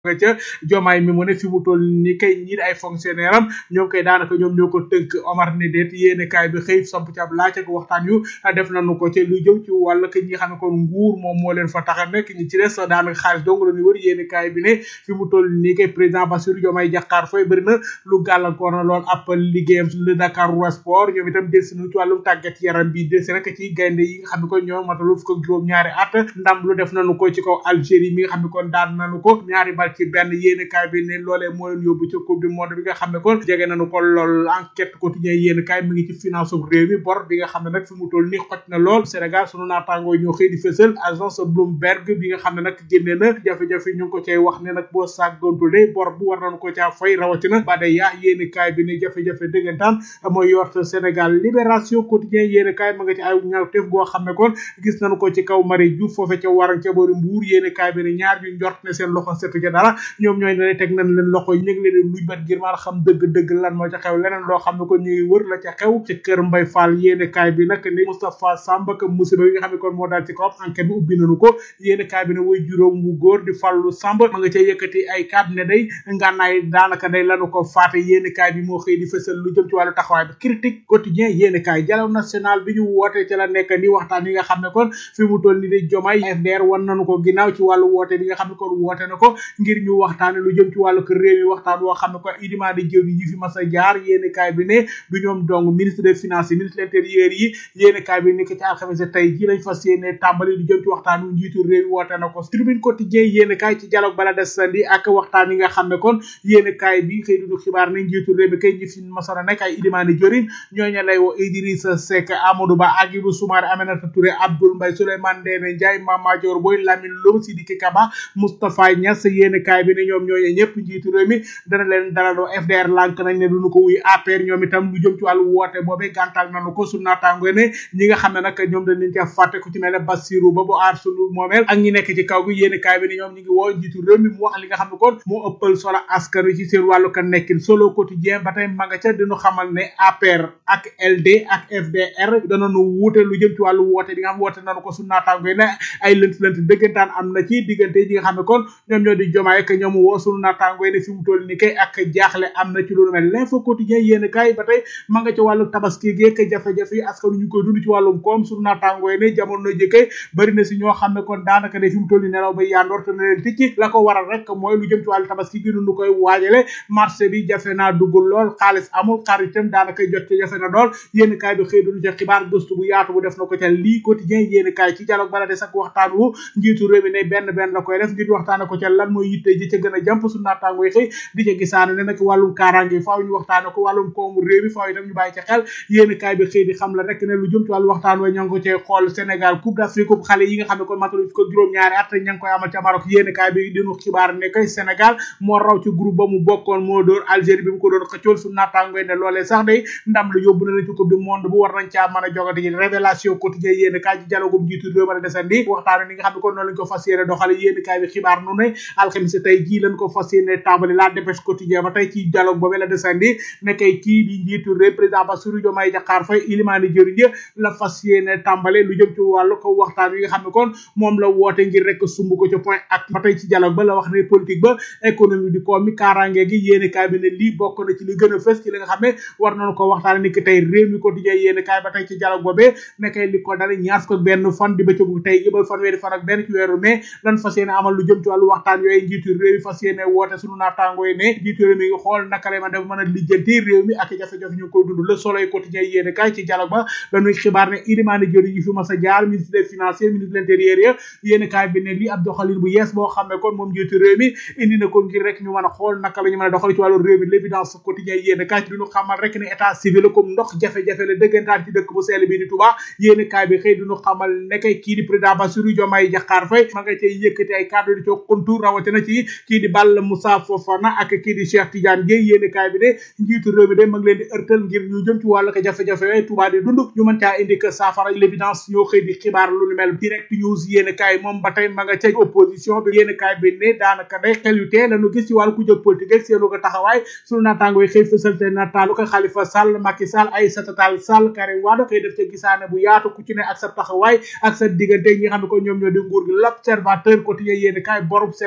nga ca jomaay mi mu ne fi mu toll ni kay ñi ay fonctionnaire am ñoom kay daanaka ñoom ñoo ko tënk Omar ne déet yéene kaay bi xëy samp ci ab laaj ak waxtaan yu def nañu ko ci lu jëm ci wàll que ñi xam ne kon nguur moom moo leen fa tax a nekk ñi ci des daanaka xaalis dong la ñu wër yéene kaay bi ne fi mu toll nii kay président Bassirou Diomaye Diakhar Faye bëri na lu gàllankoor na lool ab liggéeyam le Dakar Sport ñoom itam delsi nañu ci wàllum tàggat yaram bi delsi rek ci gaynde yi nga xam ne kon ñoo matalu fukk ak juróom ñaari at ndam lu def nañu ko ci kaw Algérie mi nga xam ne kon daan nañu ko ñaari bal ci benn yéene kaay bi ne loolee moo leen yóbbu ci coupe du monde bi nga xam ne kon jege nañu ko lool enquête quotidien yéene kaay mi ngi ci finance réew mi bor bi nga xam ne nag fi mu toll ni xoj na lool Sénégal sunu naataangoo ñoo xëy di fësal agence Bloomberg bi nga xam ne nag génne na jafe-jafe ñu ngi ko cay wax ne nag boo sàggontule bor bu war nañu ko caa fay rawatina ba day yaa yéene kaay bi ne jafe-jafe dëggantaan mooy yort Sénégal libération quotidien yéene kaay ma nga ci ay ñaawteef goo xam ne kon gis nañu ko ci kaw Marie Diouf foofe ca waran ca boori Mbuur yéene kaay bi ne ñaar ñu njort ne seen loxo setu ca dara ñoom ñooy ne teg nañ leen loxo ñu ngi leen luj bat ngir maa xam dëgg-dëgg lan moo ca xew leneen loo xam ne kon ñuy wër la ca xew ci kër Mbay Fall yéene kaay bi nag ne Moustapha Samba ka musiba yi nga xam ne kon moo daal ci kawam enquête bi ubbi nañu ko yéene kaay bi ne way juróom bu góor di Fallu Samba ma nga ca yëkkati ay kàddu ne day ngànnaay daanaka day lanu ko faate yéene kaay bi moo xëy di fësal lu jëm ci wàllu taxawaay bi critique quotidien yéene kaay dialogue national bi ñu woote ci la nekk ni waxtaan yi nga xam ne kon fi mu toll ni di Diomaye FDR wan nañu ko ginnaaw ci wàllu woote bi nga xam ne kon woote na ko ngir ñu waxtaane lu jëm ci wàllu kër réew mi waxtaan woo xam ne kon idiment di jëw yi fi mas a jaar yéene kaay bi ne du ñoom dong ministre des finances yi ministre de l'intérieur yi yéene kaay bi ni ko ci alxames tey ji lañ fas yéene tàmbali lu jëm ci waxtaan wu njiitu réew mi woote na ko tribune quotidien yéene kaay ci dialogue bala des sandi ak waxtaan yi nga xam ne kon yéene kaay bi xëy duñu xibaar ne njiitu réew mi kay ñi fi masara nekk ay idiment di jorin ñooñu lay woo Idrissa Seck Amadou Ba Agibou Soumaré Aminata Touré Abdoul Mbaye Souleymane Ndéné Ndiaye Mama Dior Boy Lamine Loum Sidiki Kaba Moustapha Niass yéene kaay bi ne ñoom ñooñu ñëpp njiitu réew mi dana leen dalaloo FDR lànk nañ ne duñu ko wuy APR ñoom itam lu jëm ci wàllu woote boobee gàntal nañu ko su naataango ne ñi nga xam ne nag ñoom dañ leen ca fàtte ku ci mel ne Bassirou ba bu aar sunu moomeel ak ñi nekk ci kaw gi yéene kaay bi ne ñoom ñi ngi woo njiitu réew mi mu wax li nga xam ne kon moo ëppal solo askan wi ci seen wàllu ka nekkin solo quotidien ba tey ma nga ca dinu xamal ne APR ak LD ak FDR danañu wuute lu jëm ci wàllu woote bi nga xam woote nañu ko su naataango ne ay lënt lënt dëggantaan am na ci diggante ñi nga xam ne kon ñoom ñoo di jomaay ak ñoom woo sunu naataango ne fi mu toll ni kay ak jaaxle am na ci lu mel l'info quotidien yéen kaay ba tey ma nga ca wàllu tabaski geek jafe-jafe yi askan ñu koy dund ci wàllum koom sunu naataango ne jamono jëkkee bari na si ñoo xam ne kon daanaka ne fi mu toll ni nelaw ba yandoor te na leen ticci la ko waral rek mooy lu jëm ci wàllu tabaski gi nu koy waajale marché bi jafe naa dugg lool xaalis amul xaritam daanaka jot ci jafe na lool yéen kaay bi xëy duñu ca xibaar gëstu bu yaatu bu def na ko ca lii quotidien yéen kaay ci dialogue bala des ak waxtaan wu njiitu réew mi ne benn benn la koy def ngir waxtaane ko ca lan mooy yitte ji ca gën a jàmp su naataango yi xëy di ca gisaane ne nag wàllum kaaraange faaw ñu waxtaane ko wàllum koomu réew mi faaw itam ñu bàyyi ca xel yéen kaay bi xëy di xam la rek ne lu jëm ci wàllu waxtaan wa ña ngi ko cee xool Sénégal coupe d'Afrique coupe xale yi nga xam ne kon matalu ko juróom-ñaari at ña ngi koy amal ca Maroc yéen kaay bi dinu xibaar ne kay Sénégal moo raw ci groupe ba mu bokkoon moo dóor Algérie bi mu ko doon xëccool su naataango ne loolee sax day ndam la yóbbu na la ci coupe du monde bu war nañ caa mën a jogati révélation quotidien yéen kaay ci dialogum jiitu réew ma a desandi waxtaan ni nga xam ne kon noonu lañ ko fas yéene doxale yéen kaay bi xibaar nu ne alxamis tey jii lañ ko fas yéene tàmbali la dépêche quotidien ba tey ci dialogue boobee la desandi ne kay kii di njiitu réew président Bassirou Diomaye Diakhar Faye ilimaani jëriñ la fas yéene tàmbale lu jëm ci wàllu ko waxtaan wi nga xam ne kon moom la woote ngir rek sumb ko ci point ak ba tey ci dialogue ba la wax ne politique ba économie di koom mi kaaraange gi yéene kaay bi ne lii bokk na ci li gën a fës ci li nga xam ne war nañu ko waxtaan ni ki tey réew mi quotidien yéene kaay ba tey ci dialogue boobee ne kay li ko dale ñaar ko benn fan di bëccëgu tey gi ba fanweeri fan ak benn ci weeru mai lan fas yéene amal lu jëm ci wàllu waxtaan yooyu njiitu réew mi fas yéene woote sunu naataango yi ne njiitu réew mi ngi xool naka lay man def mën a lijjanti réew mi ak jafe-jafe ñu koy dund le soleil quotidien yéene kaay ci dialogue ba lañuy xibaar ne ilimaani jëri yi fi mas a jaar ministre des finances ministre de l'intérieur ya yéene kaay bi ne lii ab doxalin bu yees boo xam ne kon moom njiitu réew mi indi na ko ngir rek ñu mën a xool naka la ñu mën a doxal ci wàllu réew mi l'évidence quotidien yéene kaay duñu xamal rek ne état civil comme ndox jafe-jafe la dëggantaan ci dëkk bu sell bi di Touba yéene kaay bi xëy duñu xamal nekk kii di président Bassirou Diomaye Diakhar Faye ma nga cay yëkkati ay kàddu di co kontur rawatina ci kii di Balla Moussa Fofana ak kii di Cheikh Tidiane Gueye yéene kaay bi de njiitu réew mi de ma ngi leen di ërtal ngir ñu jëm ci wàllu ko jafe-jafe yooyu Touba di dund ñu mën caa indi que saafara l'évidence ñoo xëy di xibaar lu ni mel direct news yéene kaay moom ba tey ma nga ca opposition bi yéene kaay bi ne daanaka day xel yu tee lañu gis ci wàllu ku jëg politique ak seenu ko taxawaay sunu naataango yi xëy fësal te nataalu ko Khalifa Sall Macky Sall Aïssata Tall Sall Karim Wade xëy def ca gisaane bu yaatu ku ci ne ak sa taxawaay ak sa diggante ñi nga xam ne ko ñoom ñoo di nguur gi l'observateur quotidien yéene kaay borub Sénégal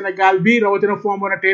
bi rawatina fonds monétaire